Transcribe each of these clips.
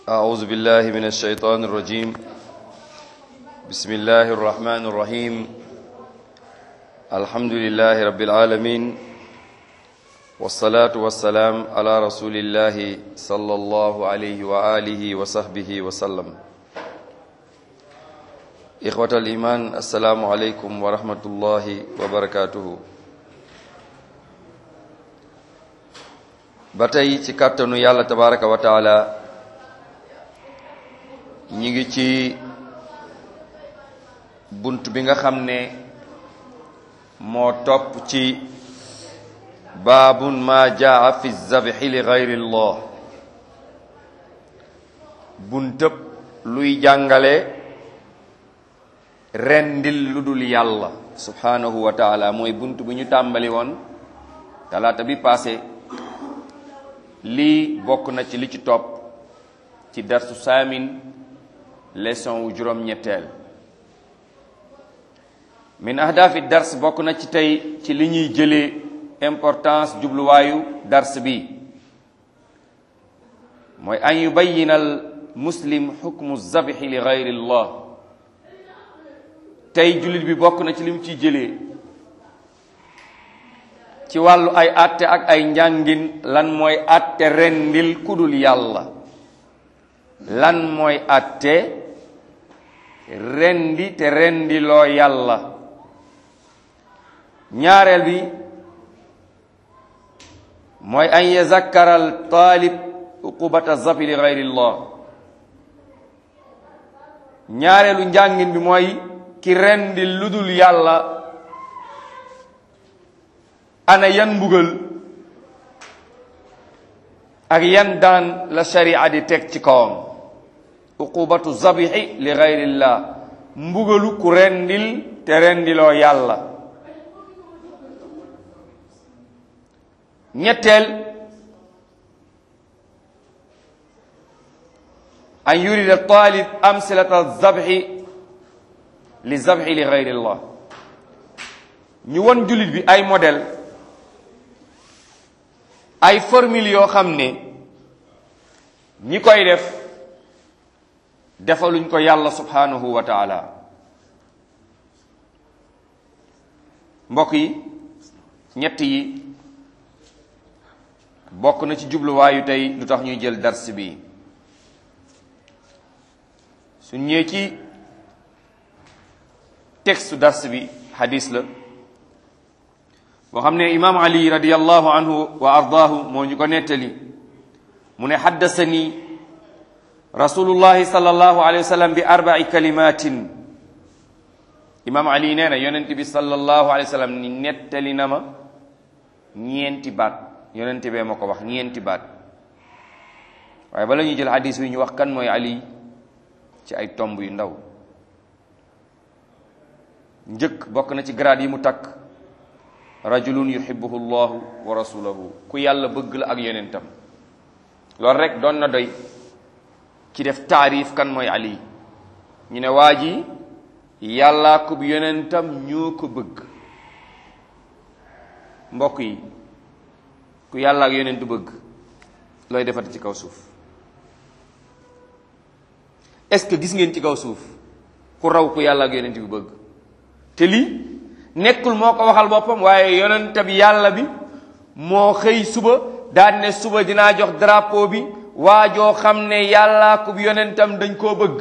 أعوذ بالله من الشيطان الرجيم بسم الله الرحمن الرحيم الحمد لله رب العالمين والصلاة والسلام على رسول الله صلى الله عليه وآله وصحبه وسلم إخوة الإيمان السلام عليكم ورحمة الله وبركاته ba tey ci kàttanu yàlla tabaraka wa taala ñi ngi ci bunt bi nga xam ne moo topp ci baabun ma jaa fi zabxi li gayri llah buntëb luy jàngale rendil lu dul yàlla subhanahu wa taala mooy bunt bu ñu tàmbali woon talaata bi passé lii bokk na ci li ci topp ci darsu saamin leçon wu juróom-ñetteel min ahdaafi dars bokk na ci tey ci li ñuy jëlee importance jubluwaayu dars bi mooy an yubayina al muslim xukmu zabixi li gayri llah tey jullit bi bokk na ci li mu ciy jëlee ci wàllu ay atte ak ay njàngin lan mooy atte rendil kudul yàlla lan mooy atte rendi te rendiloo yàlla ñaareel bi mooy an yazakkara al taalib uqubata zafi li gayri llah ñaareelu njàngin bi mooy ki rendil ludul yàlla ana yan mbugal ak yan daan la sharia di teg ci kawam uqubatu zabixi li gayrillah mbugalu ku rendil te rendiloo yàlla ñetteel an yurida talib amsilata zabxi li zabxi li gayrillah ñu won jullit bi ay modèle ay formule yoo xam ne ñi koy def defaluñ ko yàlla subhanahu wa taala mbokk yi ñett yi bokk na ci jubluwaayu tey lu tax ñuy jël dars bi su ñëwee ci texte dars bi hadis la boo xam ne imaam ali radiallahu anhu wa ardaahu moo ñu ko nettali mu ne haddasani rasulullahi sallallahu alayhi wa sallam bi arbai kalimatin imaam ali nee na yonent bi sallallahu alayhi wa sallam ni nettali na ma ñeenti baat yonent bee ma ko wax ñeenti baat waaye bala ñuy jël hadis bi ñu wax kan mooy ali ci ay tomb yu ndaw njëkk bokk na ci grade yi mu takk rajulun yuhibbuhu llahu wa rasuluhu ku yàlla bëgg la ak yonentam loolu rek doon na doy ci def taarif kan mooy ali ñu ne waa ji yàllaa ko yonentam ñoo ko bëgg mbokk yi ku yàlla ak yonentu bëgg looy defati ci kaw suuf est-ce que gis ngeen ci kaw suuf ku raw ku yàlla ak yonent bi bëgg te lii nekkul moo ko waxal boppam waaye yonent bi yàlla bi moo xëy suba daan ne suba dinaa jox drapeau bi waa joo xam ne yàllaa ko yonentam dañ koo bëgg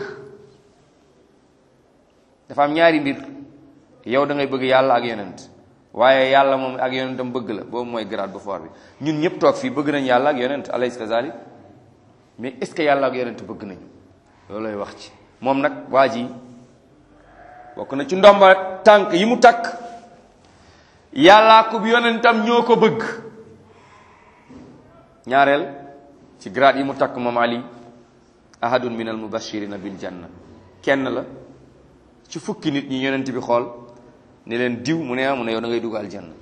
dafa am ñaari mbir yow da ngay bëgg yàlla ak yonent waaye yàlla moom ak yonentam bëgg la boobu mooy grade bu fort bi ñun ñëpp toog fii bëgg nañ yàlla ak yonent alayhi kazalik mais est ce que yàlla ak yonent bëgg nañu loolu lay wax ci moom nag waa ji bokk na ci ndomba tànk yi mu takk yàllaa ko yonentam ñoo ko bëgg ñaareel ci grade yi mu takk moom ali ahadun min al mubashirina bil janna kenn la ci fukki nit ñi yonent bi xool ne leen diw mu ne ah mu ne yow da ngay dugg aljanna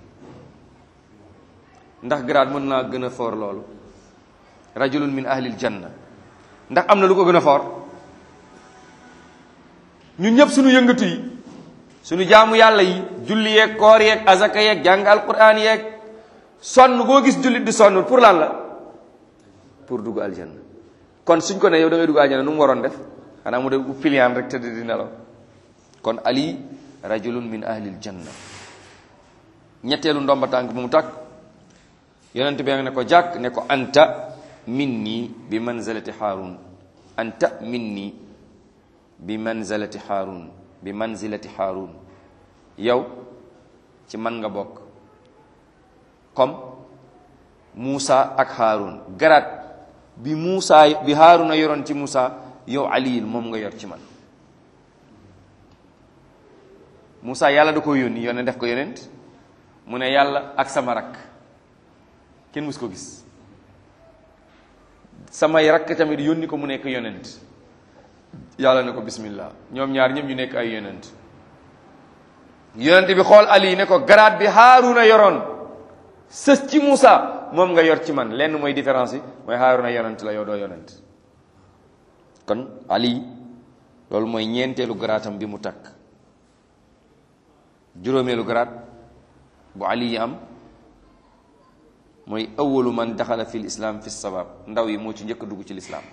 ndax grade mën naa gën a foor loolu rajulun min ahlil janna ndax am na lu ko gën a foor ñun ñëpp suñu yëngatu yi suñu jaamu yàlla yi julli yeeg koor yeeg azaka yeeg jàng alquran yeeg sonn boo gis jullit di sonn pour lan la pour dugg aljanna kon suñ ko ne yow da ngay dugg àjjana nu mu waroon def xanaa mu def piliyaan rek tëdd di nelaw kon ali rajulun min ahlil janna ñetteelu ndomba tànk bu mu takk yonent bi ne ko jàkk ne ko anta minni bi manzalati haarun anta minni bi manzalati haarun bi manzilati haarun yow ci man nga bokk comme Muusa ak Haarun garaat bi Muusa bi Haaruna yoroon ci Muusa yow aliyil moom nga yor ci man Muusa yàlla da ko yónni yónnee def ko yonent mu ne yàlla ak sama rakk kenn mus ko gis samay rakk tamit yónni ko mu nekk yonent yàlla ne ko bismillah ñoom ñaar ñëpp ñu nekk ay yonent yonent bi xool ali ne ko garaat bi Haaruna yoroon sës ci Muusa moom nga yor ci man lenn mooy différence yi mooy Haaruna yonent la yow doo yonent kon ali loolu mooy ñeenteelu garaatam bi mu takk juróomeelu garaat bu ali yi am mooy awalu man daxala fi lislaam fi sabab ndaw yi moo ci njëkk a dugg ci lislaam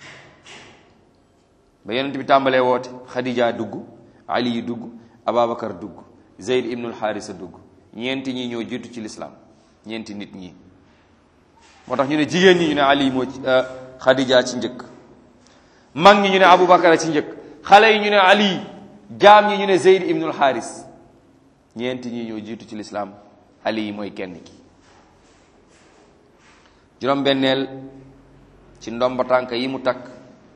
ba yonent bi tàmbalee woote xadija dugg ali yi dugg ababacar dugg zeyd ibnul xaarisa dugg ñeenti ñi ñoo jiitu ci lislaam ñeenti nit ñi moo tax ñu ne jigéen ñi ñu ne ali moo ci xadija ci njëkk mag ñi ñu ne aboubacar ci njëkk xale yi ñu ne ali jaam ñi ñu ne zeyd ibnul xaaris ñeenti ñi ñoo jiitu ci lislaam ali yi mooy kenn ki juróom benneel ci ndomba tànk yi mu takk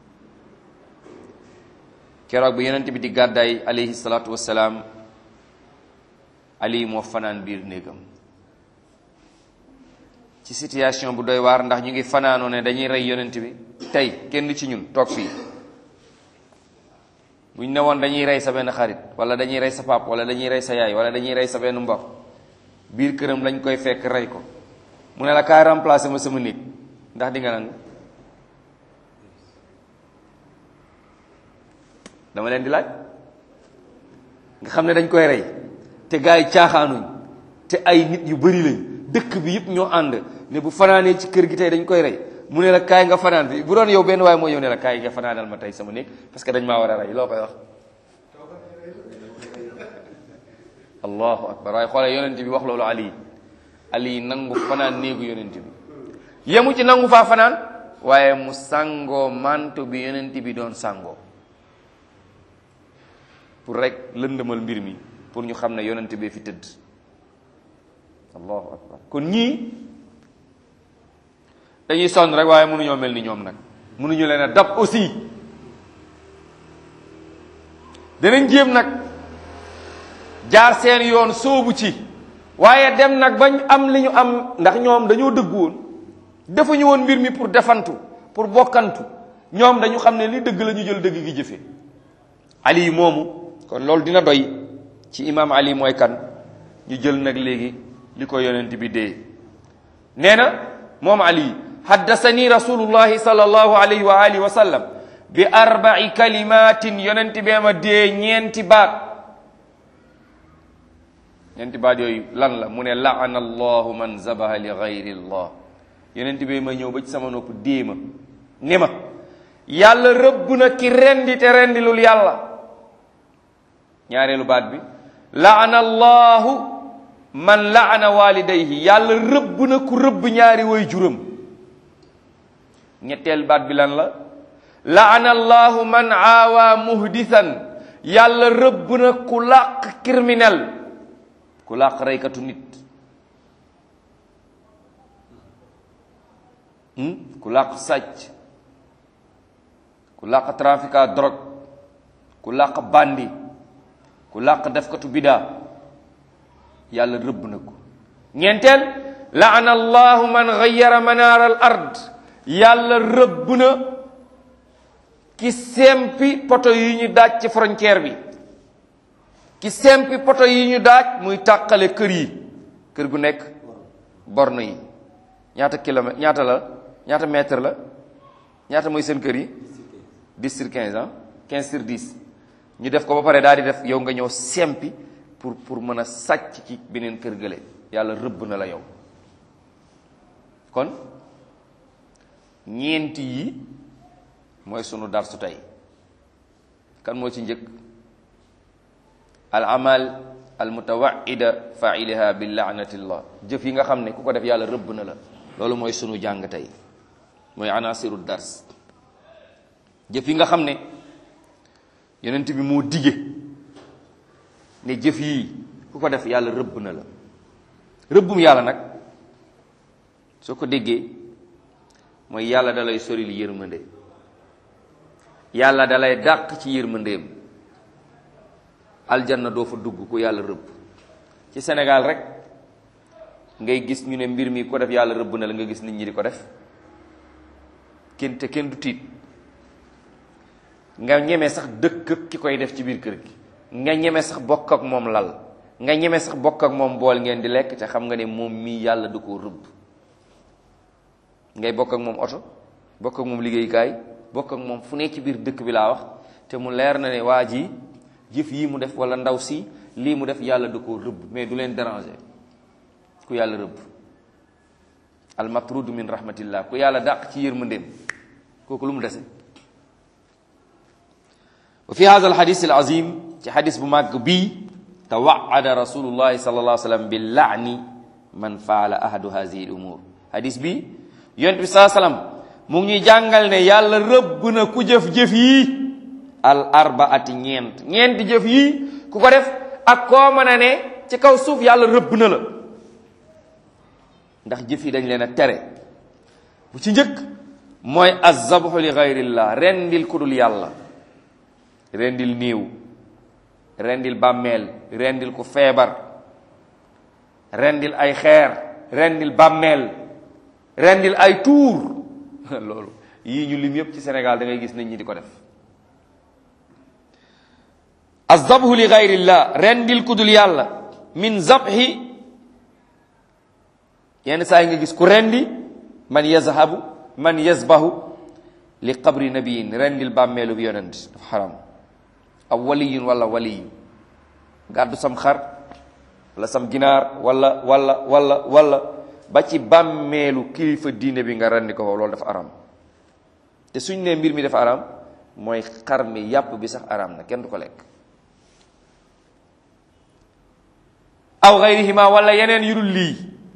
keroog bi yonent bi di gàddaay alayhi salaatu wassalaam ali moo fanaan biir néegam ci situation bu doy waar ndax ñu ngi fanaanoo ne dañuy rey yonent bi tey kenn ci ñun toog fii buñ ne woon dañuy rey sa benn xarit wala dañuy rey sa pap wala dañuy rey sa yaay wala dañuy rey sa benn mbokk biir këram lañ koy fekk rey ko mu ne la kaay remplacer ma sama néeg ndax di nga nangu dama leen di laaj nga xam ne dañ koy rey te gars yi caaxaanuñ te ay nit yu bari lañ dëkk bi yëpp ñoo ànd ne bu fanaanee ci kër gi tey dañ koy rey mu ne la kaay nga fanaan bi bu doon yow benn waaye moo ñëw ne la kaay nga fanaanal ma tey sama néeg parce que dañ maa war a rey loo koy wax allahu akbar waaye xoolee yonent bi wax loolu ali ali nangu fanaan néegu yonent bi yemu ci nangu faa fanaan waaye mu sangoo manto bi yonent bi doon sangoo pour rek lëndëmal mbir mi pour ñu xam ne yonent bee fi tëdd allahu akbar kon ñii dañuy sonn rek waaye mënuñoo mel ni ñoom nag mënuñu leen a dab aussi danañ jéem nag jaar seen yoon soobu ci waaye dem nag bañ am li ñu am ndax ñoom dañoo dëgg woon defuñu woon mbir mi pour defantu pour bokkantu ñoom dañu xam ne li dëgg la ñu jël dëgg gi jëfe ali moomu kon loolu dina doy ci imam ali mooy kan ñu jël nag léegi li ko yonent bi dee nee na moom ali haddasani rasulullahi sallallahu alayhi wa alihi wa sallam bi arba'i kalimatin yonent bee ma dee ñeenti baat ñeenti baat yooyu lan la mu ne laana allahu man zabaha li gayri allah yonent bee ma ñëw ba ci sama nopp dee ma ne ma yàlla rëbb na ki rendi te rendilul yàlla ñaareelu baat bi laana allahu man laana walidayhi yàlla rëbb na ku rëbb ñaari way juram ñetteel baat bi lan la laana allahu man aawa muhdisan yàlla rëbb na ku làq criminel ku làq reykatu nit ku làq sàcc ku làq trafiquant drogue ku làq bandi ku làq defkatu bidaa yàlla rëbb na ko ñeenteel laana allahu man gayyara manaar al ard yàlla rëbb na ki sempi poto yi ñu daaj ci frontière bi ki sempi poto yi ñu daaj muy tàqale kër yi kër gu nekk borne yi ñaata kilomètre ñaata la ñaata mètre la ñaata mooy seen kër yi 10 sur 15 ah 15 sur 10 ñu def ko ba pare daal di def yow nga ñëw sempi pour pour mën a sàcc ci beneen kër gële yàlla rëbb na la yow kon ñeenti yi mooy sunu darsu tey kan moo ci njëkk al amal al mutawaida failiha bi laanatillah jëf yi nga xam ne ku ko def yàlla rëbb na la loolu mooy sunu jàng tey mooy anasiru dars jëf yi nga xam ne yonent bi moo dige ne jëf yi ku ko def yàlla rëbb na la rëbbum yàlla nag soo ko déggee mooy yàlla dalay soril yërmande yàlla dalay dàq ci yërmandeem aljanna doo fa dugg ku yàlla rëbb ci Sénégal rek ngay gis ñu ne mbir mi ko def yàlla rëbb na la nga gis nit ñi di ko def kenn te kenn du tiit nga ñeme sax dëkk ki koy def ci biir kër gi nga ñeme sax bokk ak moom lal nga ñeme sax bokk ak moom bool ngeen di lekk te xam nga ne moom mii yàlla du ko rëbb ngay bokk ak moom oto bokk ak moom liggéeykaay bokk ak moom fu ne ci biir dëkk bi laa wax te mu leer na ne waa ji jëf yii mu def wala ndaw si lii mu def yàlla du ko rëbb mais du leen déranger ku yàlla rëbb al matrudu min rahmatillah ku yàlla dàq ci yërmandeem kooku lu mu dese wa fi hada al hadis al azim ci hadis bu màgg bii tawaada rasulullahi sallallahu alayhi wa sallam bi laani man faala ahadu hadihi al umur hadis bi yonent bi saa salaam mu ngi ñuy jàngal ne yàlla rëbb na ku jëf-jëf yi al arbaati ñeent ñeenti jëf yi ku ko def ak koo mën a ne ci kaw suuf yàlla rëbb na la ndax jëf yi dañ leen a tere bu ci njëkk mooy azabhu li gayrillah rendil ku dul yàlla rendil néew rendil bàmmeel rendil ku feebar rendil ay xeer rendil bàmmeel rendil ay tuur loolu yii ñu lim yépp ci Sénégal da ngay gis nit ñi di ko def azabhu li gayrillah rendil ku dul yàlla min zabhi yenn saa yi nga gis ku rendi man yazhabu man yazbahu li qabri nabiyin rendil bàmmeelu bi yonent dafa xaram aw waliyun wala waliyu gàddu sam xar wala sam ginaar wala wala wala wala ba ci bàmmeelu kilifa diine bi nga rendi ko foofu loolu dafa aram te suñ ne mbir mi dafa aram mooy xar mi yàpp bi sax aram na kenn du ko lekk aw gayrihima wala yeneen yurul lii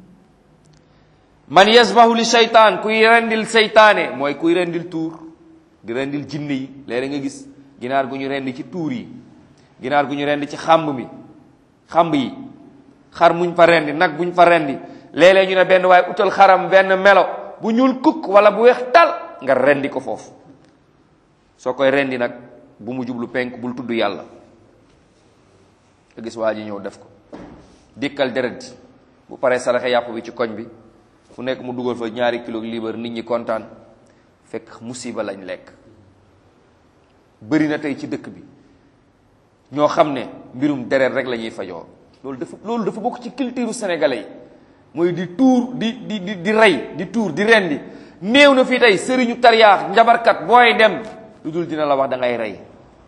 man yasbahu li seytaan kuy rendil seytaane mooy kuy rendil tuur di rendil jinne yi léeg nga gis ginaar gu ñu rendi ci tuur yi ginaar gu ñu rendi ci xàmb mi xàmb yi xar muñ fa rendi nag buñ fa rendi léeg-léeg ñu ne benn waaye utal xaram benn melo bu ñuul kukk wala bu weex tal nga rendi ko foofu soo koy rendi nag bu mu jublu penk bul tudd yàlla nga gis waa ji ñëw def ko dikkal deret ji bu paree saraxe yàpp bi ci koñ bi fu nekk mu dugal fa ñaari kilo liibar nit ñi kontaan fekk musiba lañ lekk bëri na tey ci dëkk bi ñoo xam ne mbirum deret rek la ñuy fajoo loolu dafa loolu dafa bokk ci culture sénégalais yi mooy di tuur di di di di rey di tuur di rendi néew na fii tey sëriñu tariyaax njabarkat booy dem lu dul dina la wax da ngay rey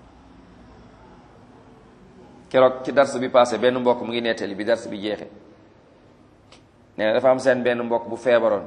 keroog ci dars bi passé benn mbokk mu ngi nettali bi dars bi jeexe nee na dafa am seen benn mbokk bu feebaroon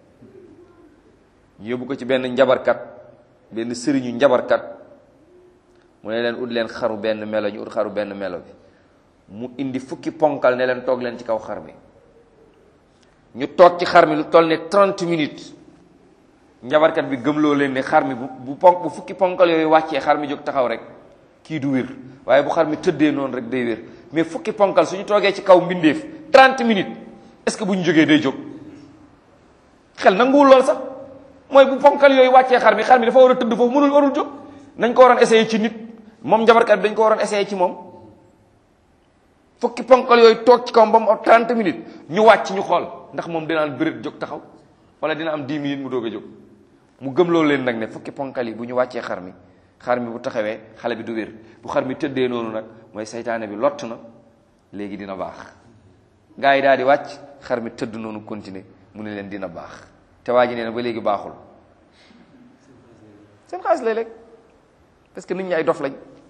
ñu yóbbu ko ci benn njabarkat benn sëriñu njabarkat mu ne leen ut leen xaru benn melo ñu ut xaru benn melo bi mu indi fukki ponkal ne leen toog leen ci kaw xar mi ñu toog ci xar mi lu toll ne 30 minutes njabarkat bi gëmloo leen ne xar mi bu bu ponk bu fukki ponkal yooyu wàccee xar mi jóg taxaw rek kii du wér waaye bu xar mi tëddee noonu rek day wér mais fukki ponkal suñu toogee ci kaw mbindeef 30 minutes est-ce que bu ñu jógee day jóg xel nanguwul lool sax mooy bu ponkal yooyu wàccee xar mi xar mi dafa war a tëdd foofu mënul warul jóg nañ ko waroon essayer ci nit moom njabarkat bi dañ ko waroon essayer ci moom fukki ponkal yooyu toog ci kawam ba mu 30 minutes ñu wàcc ñu xool ndax moom dinaan bërit jóg taxaw wala dina am 10 minutes mu doog a jóg mu gëm loolu leen nag ne fukki ponkal yi bu ñu wàccee xar mi xar mi bu taxawee xale bi du wér bu xar mi tëddee noonu nag mooy saytaane bi lott na léegi dina baax gars yi daal di wàcc xar mi tëdd noonu continuer mu ne leen dina baax te waa ji nee na ba léegi baaxul seen xaalis lay lekk parce que nit ñi ay dof lañ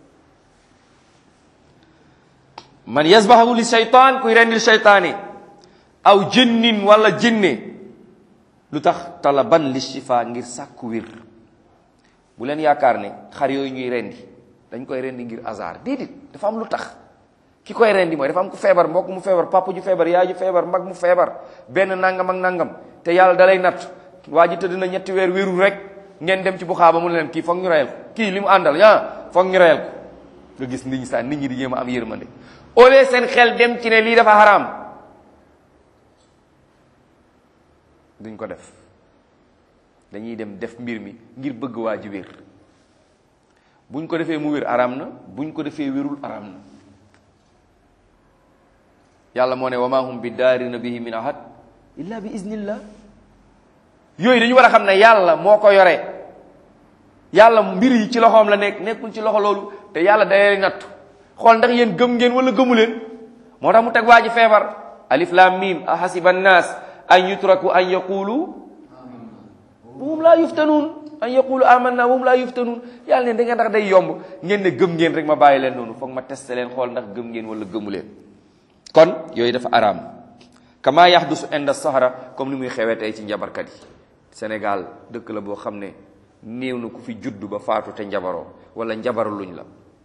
man yasbahu li seytaan kuy rendil seytaane aw jënnin wala jënne lu tax talaban li shifa ngir sàkku wir bu leen yaakaar ne xar yooyu ñuy rendi dañ koy rendi ngir hasard déedéet dafa am lu tax ki koy rendi mooy dafa am ku feebar mbokk mu feebar papa ju feebar yaay ju feebar mag mu feebar benn nangam ak nangam te yàlla dalay natt waa ji tëdd na ñetti weer wérul rek ngeen dem ci bu xaaba mu ne leen kii foog ñu reyal ko kii li mu àndal yaa foog ñu reyal ko nga gis nit ñi sax nit ñi di jéem a am yërmande au lieu seen xel dem ci ne lii dafa xaraam duñ ko def dañuy dem def mbir mi ngir bëgg waa ji wér buñ ko defee mu wér araam na buñ ko defee wérul araam na yàlla moo ne wa ma hum bi daarina bihi min ahad illa bi iznillah yooyu dañu war a xam ne yàlla moo ko yore yàlla mbir yi ci loxoom la nekk nekkul ci loxo loolu te yàlla day nattu xool ndax yéen gëm ngeen wala gëmu leen moo tax mu teg waa ji feebar alif lam mim ahasiba annas an yutraku an yaqulu hum laa yuftanuun an yaqulu amanna hum laa yuftanuun yàlla ne da ngeen ndax day yomb ngeen ne gëm ngeen rek ma bàyyi leen noonu foog ma testé leen xool ndax gëm ngeen wala gëmu leen kon yooyu dafa araam kama yaxdusu inda sahara comme ni muy xewee tey ci njabarkat yi Sénégal dëkk la boo xam ne néew na ku fi juddu ba faatu te njabaroo wala njabar luñ la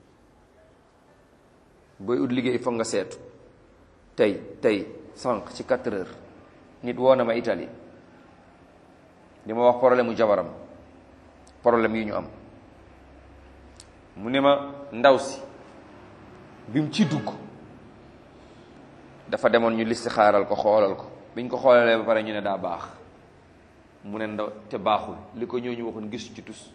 booy ut liggéey foog nga seetu tey tey sànq ci 4 heures nit woo na ma Italie di ma wax problème mu jabaram problème yi ñu am mu ne ma ndaw si bi mu ci dugg dafa demoon ñu listi xaaral ko xoolal ko biñ ko xoolalee ba pare ñu ne daa baax mu ne ndaw te baaxul li ko ñooñu waxoon gisu ci tus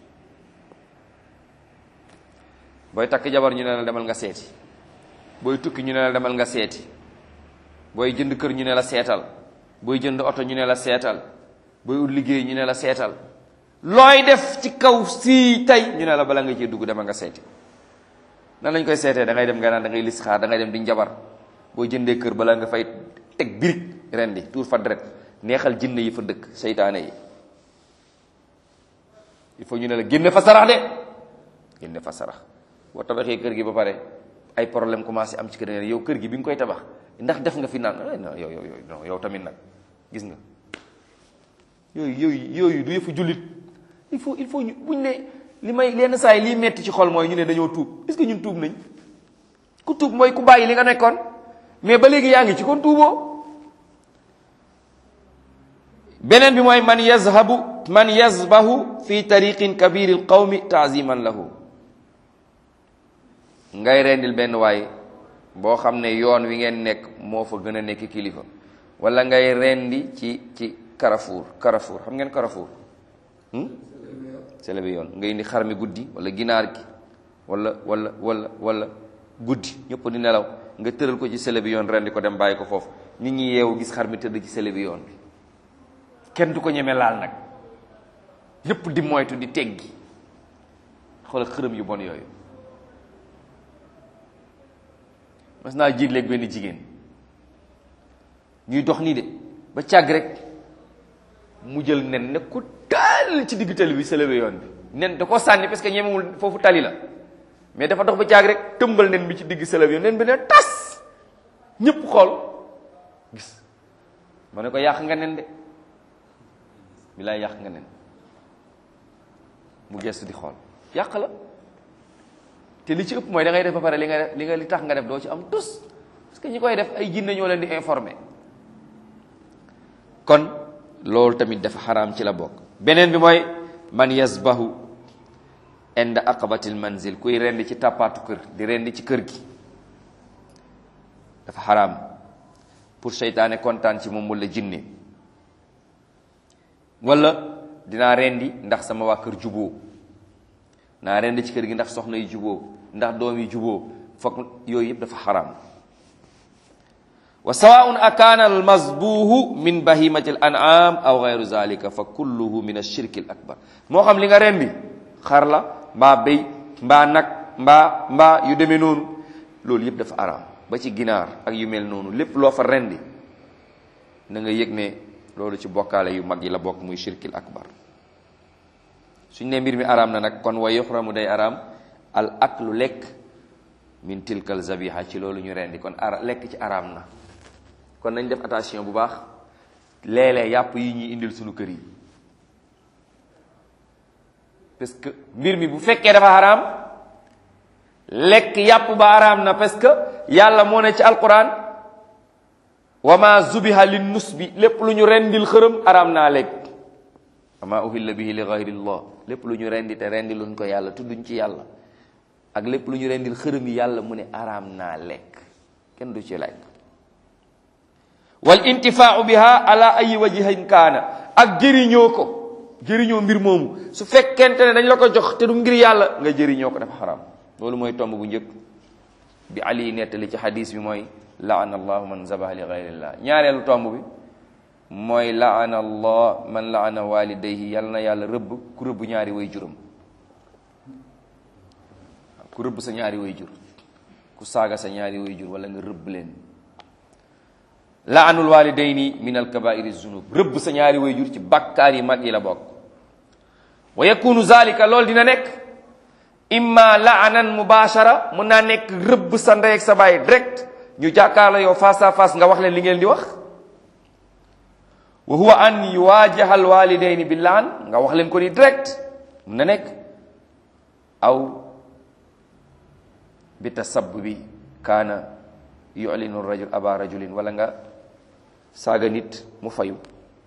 booy takk jabar ñu ne la demal nga seeti booy tukki ñu ne la demal nga seeti booy jënd kër ñu ne la seetal booy jënd oto ñu ne la seetal booy ut liggéey ñu ne la seetal looy def ci kaw si tey ñu ne la bala nga cee dugg demal nga seeti nan lañ koy seetee da ngay dem nga naan da ngay lis xaar da ngay dem di njabar boo jëndee kër bala nga fay teg birig rendi tuur fa deret neexal jinne yi fa dëkk seytaane yi il faut ñu ne la génne fa sarax de génne fa sarax boo tabaxee kër gi ba pare ay problème commencé am ci kër yow kër gi bi nga koy tabax ndax def nga fi naan non yow yow non yow tamit nag gis nga yooyu yooyu yooyu du yëfu jullit il faut il faut ñu buñ ne li may lenn saa yi liy metti ci xol mooy ñu ne dañoo tuub est-ce que ñun tuub nañ ku tuub mooy ku bàyyi li nga nekkoon mais ba léegi yaa ngi ci kon tuuboo beneen bi mooy man yazhabu man yazbahu fi tariqin kabiri alqawmi taaziman lahu ngay rendil benn waay boo xam ne yoon wi ngeen nekk moo fa gën a nekk kilifa wala ngay rendi ci ci Carrefour Carrefour xam ngeen Carrefour sele bi yoon nga indi xar mi guddi wala ginaar gi wala wala wala wala guddi ñëpp di nelaw nga tëral ko ci sele bi yoon rendi ko dem bàyyi ko foofu nit ñi yeewu gis xar mi tëdd ci sele bi yoon bi kenn du ko ñeme laal nag ñëpp di moytu di teggi xoolal xërëm yu bon yooyu mas naa jiitleeg benn jigéen ñuy dox nii de ba càgg rek mu jël nen ne ko taal ci digg tali bi sele bi yoon bi nen da ko sànni parce que ñemewul foofu tali la mais dafa dox ba càgg rek tëmbal nen bi ci digg sele bi yoon nen bi ne tas ñëpp xool gis ma ne ko yàq nga nen de bilaay yàq nga nen mu gestu di xool yàq la te li ci ëpp mooy da ngay def ba pare li nga def li nga li tax nga def doo ci am tus parce que ñi koy def ay jinne ñoo leen di informer kon loolu tamit dafa xaraam ci la bokk beneen bi mooy man yasbahu inda aqabatil manzil kuy rendi ci tàppaatu kër di rendi ci kër gi dafa xaraam pour seytaane kontaan ci moom wala jinne wala dinaa rendi ndax sama waa kër juboo naa rendi ci kër gi ndax soxna yi juboo ndax doom yi juboo foog yooyu yëpp dafa xaraam wa sawaun akaana almasbuhu min bahimati al an'am aw gayru zalika fa kulluhu min ashirki al akbar moo xam li nga rendi xar la mbaa béy mbaa nag mbaa mbaa yu demee noonu loolu yëpp dafa araam ba ci ginaar ak yu mel noonu lépp loo fa rendi na nga yëg ne loolu ci bokkaale yu mag yi la bokk muy shirkil akbar suñ ne mbir mi araam na nag kon wa yuxramu day araam al aklu lekk min tilkal zabiha ci loolu ñu rendi kon ara lekk ci araam na kon nañ def attention bu baax léeg-léeg yàpp yi ñuy indil suñu kër yi parce que mbir mi bu fekkee dafa xaraam lekk yàpp ba xaraam na parce que yàlla moo ne ci alquran wa ma zubiha lin nus bi lépp lu ñu rendil xërëm xaraam naa lekk wa ma uhilla bihi li gayrillah lépp lu ñu rendi te rendi luñ ko yàlla tudduñ ci yàlla ak lépp lu ñu rendil xërëm yi yàlla mu ne xaraam naa lekk kenn du ci lekk wal intifaau biha ala ayi wajhin kaana ak jëriñoo ko jëriñoo mbir moomu su fekkente ne dañ la ko jox te du ngir yàlla nga jëriñoo ko dafa xaraam loolu mooy tomb bu njëkk bi ali nettali ci xadis bi mooy laana allahu man zabaha li gayrillah ñaareelu tomb bi mooy laana allah man laana walidayhi yàlla na yàlla rëbb ku rëbb ñaari way juram ku rëbb sa ñaari way jur ku saaga sa ñaari way jur wala nga rëbb leen laanul walidayni min alkabairi zunub rëbb sa ñaari way jur ci bakkaar yi mag yi la bokk wa yakunu zalika loolu dina nekk imma laanan mubashara mun naa nekk rëbb sa ndey ak sa baay direct ñu jàkkaarloo yow face à face nga wax leen li ngeen di wax wa huwa an yuwajaha alwalidayni bi laan nga wax leen ko ni direct mun na nekk aw bi tasabbubi kaana yu'linu rajul aba rajulin wala nga saaga nit mu fayu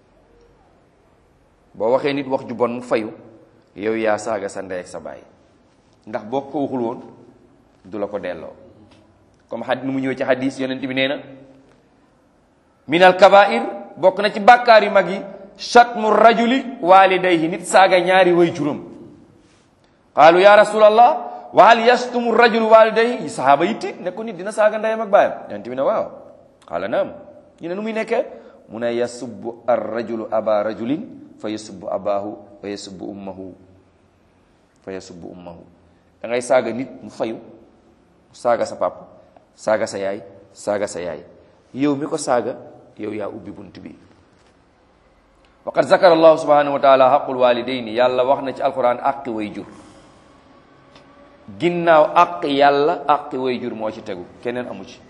boo waxee nit wax ju bon mu fayu yow yaa saaga sa ndey ak sa baay ndax boo ko waxul woon du la ko delloo comme xad nu mu ñëw ci xadis yonent bi nee na min al kabair bokk na ci bàkkaar yu mag yi shatmu rajuli walidayhi nit saaga ñaari way juróom qaalu ya rasulallah wa hal yastumu rajulu walidayhi sahaaba yi tiit ne ko nit dina saaga ndeyam ak baayam yonent bi ne waaw qaala naam ñu ne nu muy nekkee mu ne yasubbu ar rajulu aba rajulin fa yasubbu abahu fa yasubbu ummahu fa yasubbu ummahu da ngay saaga nit mu fayu saaga sa papa saaga sa yaay saaga sa yaay yow mi ko saaga yow yaa ubbi bunt bi wa qad zakara allahu subhanahu wa taala xaqul walidayni yàlla wax na ci alquran aqi way jur ginnaaw aq yàlla aqi way jur moo ci tegu keneen amu ci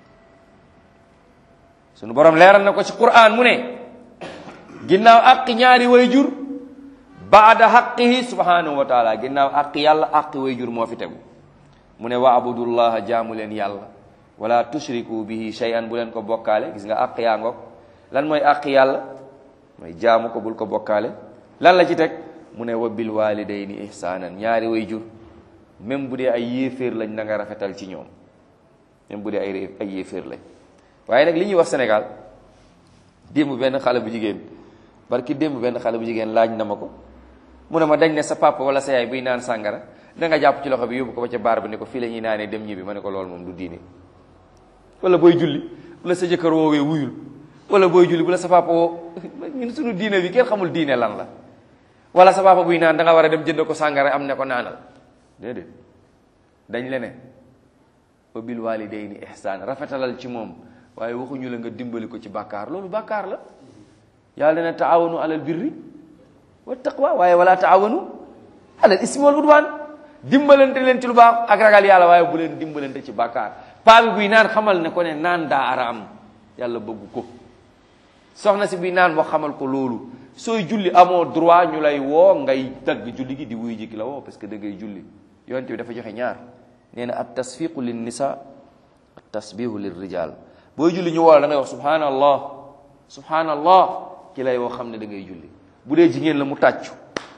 sunu borom leeral na ko ci quran mu ne ginnaaw aqi ñaari way jur baada xaqihi subhanahu wa taala ginnaaw aqi yàlla aqi way jur moo fi tegu mu ne wa abudullaha jaamu leen yàlla wala tushriku bihi shay'an bu leen ko bokkaale gis nga àq yaa ngoog lan mooy àq yàlla mooy jaamu ko bul ko bokkaale lan la ci teg mu ne wa bil walidayni ihsanan ñaari way jur même bu dee ay yéeféer lañ na nga rafetal ci ñoom même bu dee ay ay yéeféer lañ waaye nag li ñuy wax Sénégal démb benn xale bu jigéen barki démb benn xale bu jigéen laaj na ma ko mu ne ma dañ ne sa papa wala sa yaay buy naan sàngara da nga jàpp ci loxo bi yóbbu ko ba ca baar bi ne ko fii la ñuy naanee dem ñibbi ma ne ko loolu moom du diine wala booy julli wala sa jëkkër woowee wuyul wala booy julli bu la sa papa woo ñun suñu diine bi kenn xamul diine lan la wala sa papa buy naan da nga war a dem jënd ko sàngara am ne ko naanal déedéet dañ le ne wa bil walidayni ihsaan rafetalal ci moom waaye waxuñu la nga dimbali ko ci bàkkaar loolu bàkkaar la yàlla ne taawanu alal birri wa taqwa waaye wala taawanu alal ismi wal udwaan dimbalante leen ci lu baax ak ragal yàlla waaye bu leen dimbalante ci bàkkaar paa bi buy naan xamal ne ko ne naan daa araam yàlla bëgg ko soxna si buy naan wax xamal ko loolu sooy julli amoo droit ñu lay woo ngay dagg julli gi di wuy jikki la woo parce que da ngay julli yonent bi dafa joxe ñaar nee na at tasfiqu lin nisa at tasbihu lir rijal booy julli ñu woo la da ngay wax subhanallah subhanallah ki lay woo xam ne da ngay julli bu dee jigéen la mu tàccu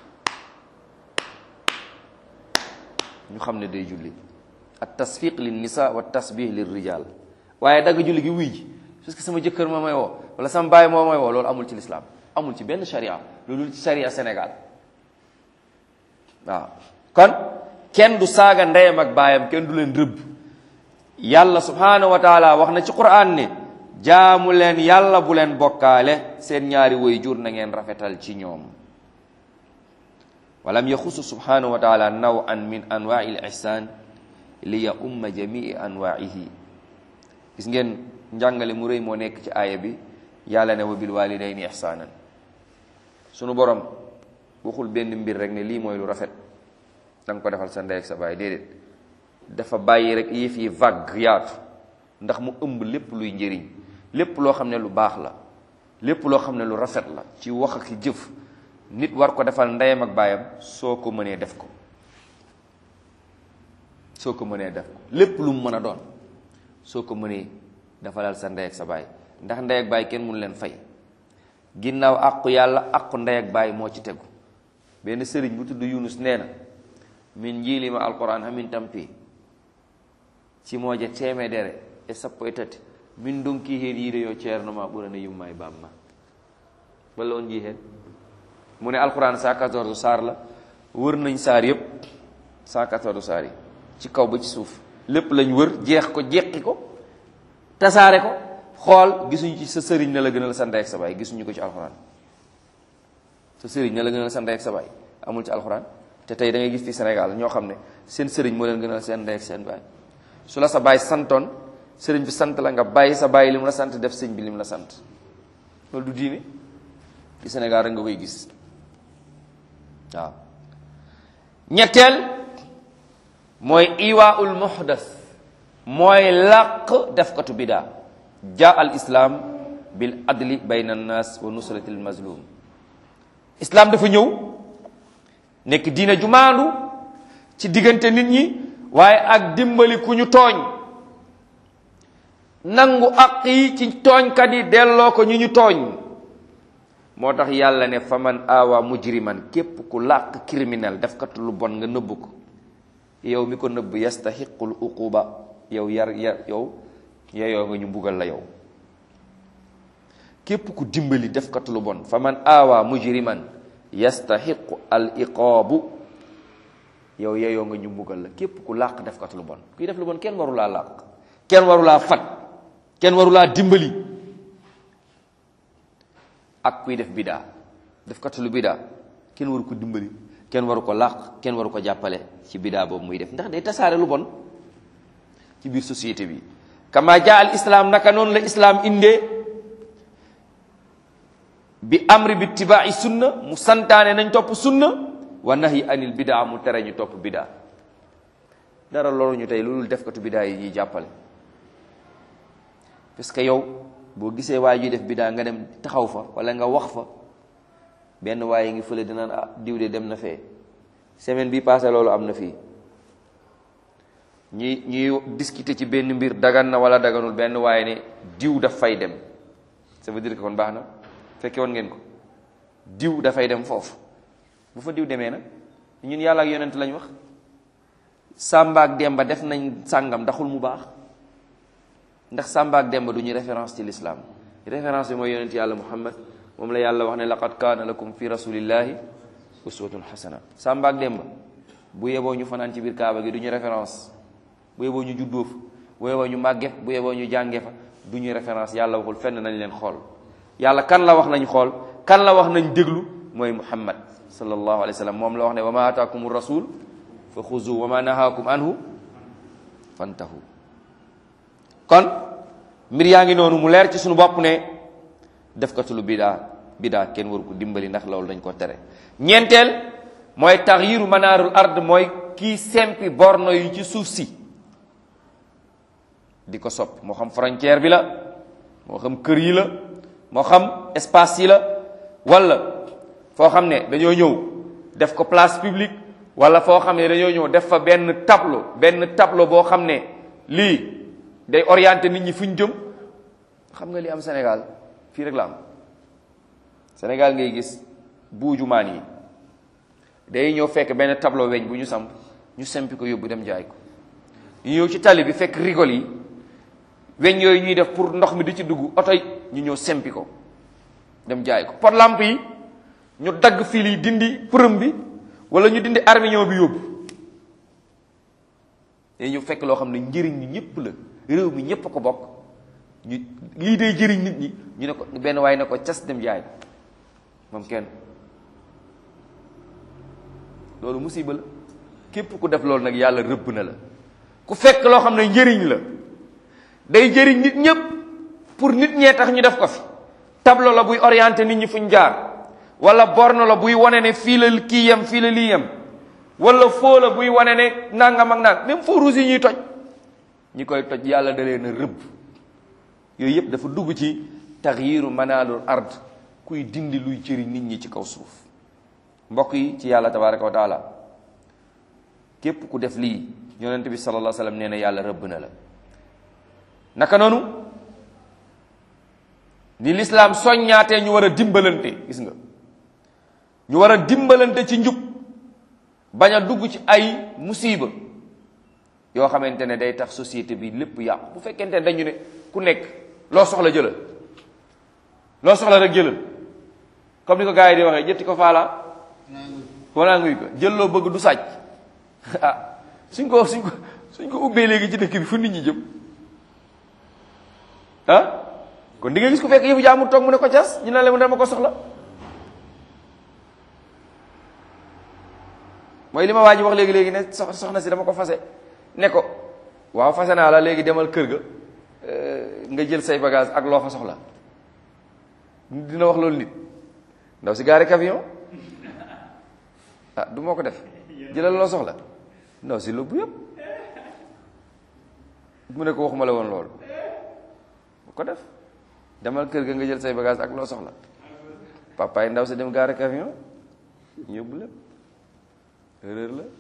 ñu xam ne day julli at tasfiq lin nisa wa tasbih lir rijal waaye dagg julli gi wuy ji parce que sama jëkkër moo may woo wala sama baay moo may woo loolu amul ci lislaam amul ci benn sharia loolu ci sharia Sénégal waaw kon kenn du saaga ndeyam ak baayam kenn du leen rëbb yàlla subhanahu wa taala wax na ci quran ne jaamu leen yàlla bu leen bokkaale seen ñaari way jur na ngeen rafetal ci ñoom walam yaxusu subhanahu wa taala nawan min anwaai l ihsan li ya umma jamii anwaihi gis ngeen njàngale mu rëy moo nekk ci aaya bi yàlla ne wa bil walidayni ihsanan sunu borom waxul benn mbir rek ne lii mooy lu rafet da nga ko defal sa ndey ak sa baay déedéet dafa bàyyi rek yëf yi vague yaatu ndax mu ëmb lépp luy njëriñ lépp loo xam ne lu baax la lépp loo xam ne lu rafet la ci wax ak jëf nit war ko defal ndeyam ak baayam soo ko mënee def ko soo ko mënee def ko lépp lu mu mën a doon soo ko mënee defalal sa ndey ak sa baay ndax ndey ak baay kenn mënu leen fay ginnaaw àqu yàlla àqu ndey ak baay moo ci tegu benn sëriñ bu tudd Yunus nee na min njiilima alquran hamin tampi cimoje temedere e sappo e tati min donki heen yiide yo ceerno ma ɓurana yumma e bamma walla on jii heen mu ne alquran 114 saar la wër nañ saar yépp 114 saar yi ci kaw ba ci suuf lépp lañ wër jeex ko jeqi ko tasaare ko xool gisuñu ci sa sëriñ na la gënal sa ndey ak sa baay gisuñu ko ci alquran sa sëriñ na la gënal sa ndey ak sa baay amul ci alquran te tey da ngay gis fi Sénégal ñoo xam ne seen sëriñ moo leen gënal seen ndey ak seen baay su la sa baay santoon sëriñ bi sant la nga bàyyi sa baay li mu la sant def sëñ bi li mu la sant loolu du diine ci Sénégal rek nga koy gis waaw ñetteel mooy iwaaul muhdas mooy làq defkatu bidaa jaa al islam bil adli bayna annas wa nusrati al mazlum islam dafa ñëw nekk diina ju maandu ci diggante nit ñi waaye ak dimbali ku ñu tooñ nangu aq yi ci tooñkat yi delloo ko ñu ñu tooñ moo tax yàlla ne faman awa mujriman képp ku làq criminel def kat lu bon nga nëbb ko yow mi ko nëbb yastahiqul uquba yow yar yar yow yeyoo nga ñu mbugal la yow képp ku dimbali def kat lu bon faman awa mujriman yastahiqu al iqaabu yow yeyoo nga ñu mbugal la képp ku làq def kat lu bon kuy def lu bon kenn waru laa làq kenn waru laa fat kenn waru laa dimbali ak kuy def bidaa def kat lu bidaa kenn waru ko dimbali kenn waru ko làq kenn waru ko jàppale ci bidaa boobu muy def ndax day tasaare lu bon ci biir société bi kama jaa al islam naka noonu la islam indee bi amri bi tibaa'i sunna mu santaane nañ topp sunna wa nahyi anil bidaa mu tere ñu topp bidaa dara loolu ñu tey loolu defkatu bidaa yi ñuy jàppale parce que yow boo gisee waaye juy def bidaa nga dem taxaw fa wala nga wax fa benn waaye ngi fële dinaan ah diw de dem na fee semaine bi passé loolu am na fii ñuy ñuy discuter ci benn mbir dagan na wala daganul benn waaye ne diw daf fay dem ça veut dire que kon baax na fekke woon ngeen ko diw dafay dem foofu bu fa diw demee nag ñun yàlla ak yonent lañ wax Samba ak Demba def nañ sàngam ndaxul mu baax ndax Samba ak Demba du ñu référence ci l'islam référence bi mooy yonent yàlla Muhammad moom la yàlla wax ne laqad kaana lakum fi rasulillahi uswatun hasana Samba ak Demba bu yeboo ñu fanaan ci biir Kaaba gi du ñu référence bu yeboo ñu juddoo fa bu yeboo ñu màgge fa bu yeboo ñu jànge fa du ñu référence yàlla waxul fenn nañ leen xool yàlla kan la wax nañ xool kan la wax nañ déglu mooy Muhammad sallallahu alayhi wa sallam moom la wax ne wa ma ataakum rasul fa xuzu wa ma nahaakum anhu fantahu kon mbir yaa ngi noonu mu leer ci suñu bopp ne def ko lu bidaa bidaa kenn waru ko dimbali ndax loolu dañ ko tere ñeenteel mooy taxyiru manaarul ard mooy kii sempi borno yi ci suuf si di ko sopp moo xam frontière bi la moo xam kër yi la moo xam espace yi la wala foo xam ne dañoo ñëw def ko place publique wala foo xam ne dañoo ñëw def fa benn tableau benn tableau boo xam ne lii day orienté nit ñi fu ñu jëm xam nga li am Sénégal fii rek la am Sénégal ngay gis buujumaan yi day ñëw fekk benn tableau weñ bu ñu samp ñu sempi ko yóbbu dem jaay ko ñu ñëw ci tali bi fekk rigole yi weñ yooyu ñuy def pour ndox mi di ci dugg oto yi ñu ñëw sempi ko dem jaay ko pot lampe yi ñu dagg fil yi dindi përëm bi wala ñu dindi armignon bi yóbbu day ñëw fekk loo xam ne njëriñ ñi ñëpp la réew mi ñëpp a ko bokk ñu lii day jëriñ nit ñi ñu ne ko benn waaye ne ko cas dem jaay moom kenn loolu musiba la képp ku def loolu nag yàlla rëbb na la ku fekk loo xam ne njëriñ la day jëriñ nit ñëpp pour nit ñee tax ñu def ko fi tableau la buy orienté nit ñi fuñ jaar wala borne la buy wane ne fii la kii yem fii la lii yem wala foo la buy wane ne nangam ak nang même feu rouge yi ñuy toj ñi koy toj yàlla da leen a rëbb yooyu yëpp dafa dugg ci taxyiru manaalul ard kuy dindi luy jëriñ nit ñi ci kaw suuf mbokk yi ci yàlla tabaraka wa taala képp ku def lii yonent bi sallallahu alayhi wa sallam nee na yàlla rëbb na la naka noonu ni lislaam soññaatee ñu war a dimbalante gis nga ñu war a dimbalante ci njub bañ a dugg ci ay musiba yoo xamante ne day tax société bi lépp yàqu bu fekkente ne dañu ne ku nekk loo soxla jëlal loo soxla rek jëlal comme ni ko gars yi di waxee jëtti ko faala wanaa nguy ko jël loo bëgg du sàcc ah suñ ko suñ ko suñ ko ubbee léegi ci dëkk bi fu nit ñi jëm ah kon di nga gis ku fekk yëfu jaamu toog mu ne ko cas ñu ne la mu dama ko soxla mooy li ma waa ji wax léegi léegi ne soxna si dama ko fase ne ko waaw fase naa la léegi demal kër ga nga jël say bagage ak loo fa soxla dina wax loolu nit ndaw si gaari camion ah du moo ko def jëlal loo soxla ndaw si lóbbu yëpp mu ne ko waxuma la woon loolu bu ko def demal kër ga nga jël say bagage ak loo soxla papa yi ndaw si dem gaari camion ñu yóbbu lépp erreur la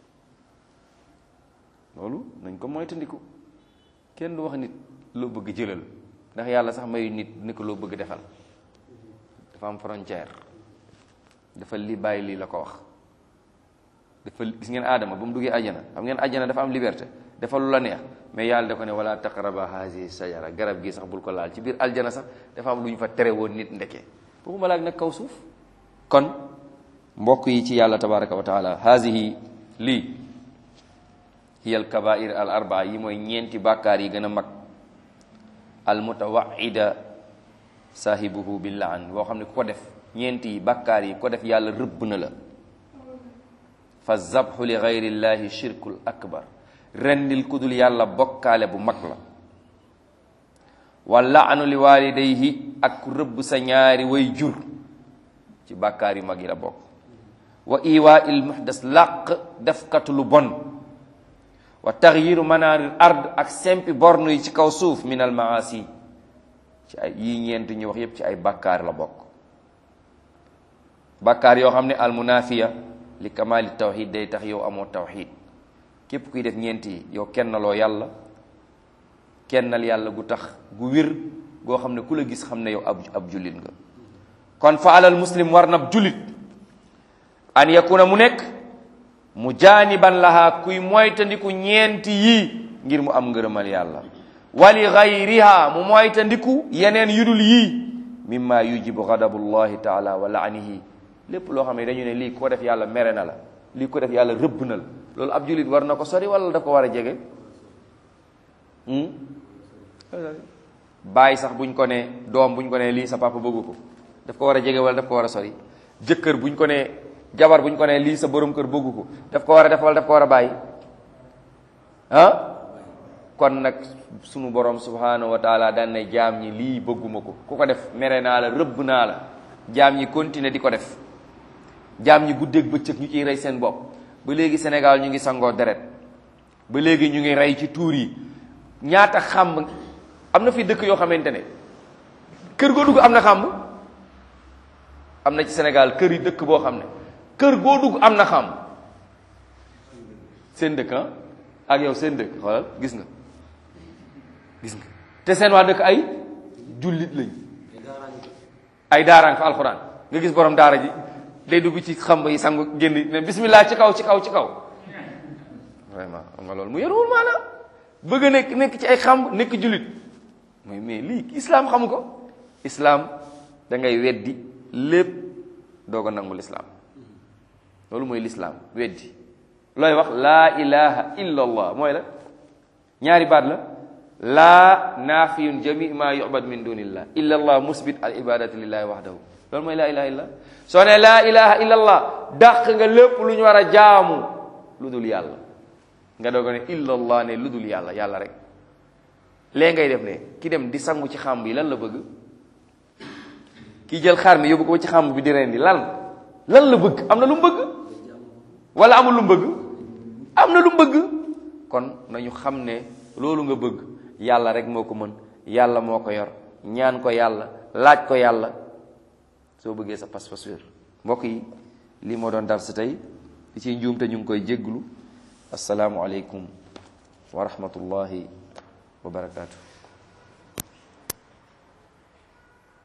loolu nañ ko moytandiku kenn du wax nit loo bëgg jëlal ndax yàlla sax mayu nit ni ko loo bëgg defal dafa am frontière dafa li bàyyi lii la ko wax dafa gis ngeen aadama ba mu duggee ajjana xam ngeen ajjana dafa am liberté dafa lu la neex mais yàlla da ko ne wala taqraba hazihi sajara garab gi sax bul ko laal ci biir aljana sax dafa am lu ñu fa tere woon nit ndeke boobu malaak nag kaw suuf kon mbokk yi ci yàlla tabaraka wa taala hazihi lii hiya al kabair al arbaa yi mooy ñeenti bàkkaar yi gën a mag al mutawaida saahibuhu bil laan boo xam ne ku ko def ñeenti yi bàkkaar yi ko def yàlla rëbb na la fa zabxu li gayrillahi shirkul akbar rendil kudul yàlla bokkaale bu mag la wa laanu li walidayhi ak rëbb sa ñaari way jur ci bàkkaar yu mag yi la bokk wa iwaa il muhdas làq defkatu lu bon wa taxyiru manaaril ard ak sempi bornu yi ci kaw suuf min al maasi ci ay yii ñeent ñu wax yépp ci ay bàkkaar la bokk bàkkaar yoo xam ne al munafiya li kamaali tawxid day tax yow amoo tawxid képp kuy def ñeent yi yow kennaloo yàlla kennal yàlla gu tax gu wér goo xam ne ku la gis xam ne yow ab ab jullit nga kon fa alal muslim war na jullit an yakuna mu nekk mu jaaniban lahaa kuy moytandiku ñeenti yii ngir mu am ngërëmal yàlla wali gayriha mu moytandiku yeneen yudul yii mimma yujibu gadabullahi taala wa laanihi lépp loo xam ne dañu ne lii ko def yàlla mere na la lii ko def yàlla rëbb na la loolu ab jullit war na ko sori wala daf ko war a jege bàyyi sax buñ ko ne doom buñ ko ne lii sa papa bëggu ko daf ko war a jege wala daf ko war a sori jëkkër buñ ko ne jabar buñ ko ne lii sa borom kër bëggu ko daf ko war a def wala daf ko war a bàyyi ah kon nag sunu borom subhanahu wa taala daan ne jaam ñi lii bëgguma ko ku ko def mere naa la rëbb naa la jaam ñi continuer di ko def jaam ñi guddeeg bëccëg ñu ciy rey seen bopp ba léegi Sénégal ñu ngi sangoo deret ba léegi ñu ngi rey ci tuur yi ñaata xàmb am na fi dëkk yoo xamante ne kër goo dugg am na xàmb am na ci Sénégal kër yi dëkk boo xam ne kër goo dugg am na xàmb seen dëkk ah ak yow seen dëkk xoolal gis nga gis nga te seen waa dëkk ay jullit lañ ay daaraan fa alxuraan nga gis borom daara ji day dugg ci xamb yi sangu génn ne bismillah ci kaw ci kaw ci kaw vraiment xam nga loolu mu yaruwul maanaam bëgg a nekk nekk ci ay xamb nekk jullit mais mais lii islam xamu ko islam da ngay weddi lépp doog a nangu lislaam loolu mooy lislaam weddi looy wax laa ilaha illa allah mooy la ñaari baat la laa naafiyun jami ma yubad min dunillah illa allah musbit al ibadati lillahi wahdahu loolu mooy laa ilaha illa soo ne laa ilaha illa allah dàq nga lépp lu ñu war a jaamu lu dul yàlla nga doog ne illa allah ne lu dul yàlla yàlla rek lee ngay def ne ki dem di sangu ci xàmb yi lan la bëgg ki jël xar mi yóbbu ko ci xàmb bi di rendi lan lan la bëgg am na lu mu bëgg wala amul lu mu bëgg am na lu mu bëgg kon nañu xam ne loolu nga bëgg yàlla rek moo ko mën yàlla moo ko yor ñaan ko yàlla laaj ko yàlla soo bëggee sa pas-pas wér mbokk yi lii moo doon dar si tey li ciy njuumte ñu ngi koy jégglu asalaamu aleykum wa rahmatullahi wa barakaatu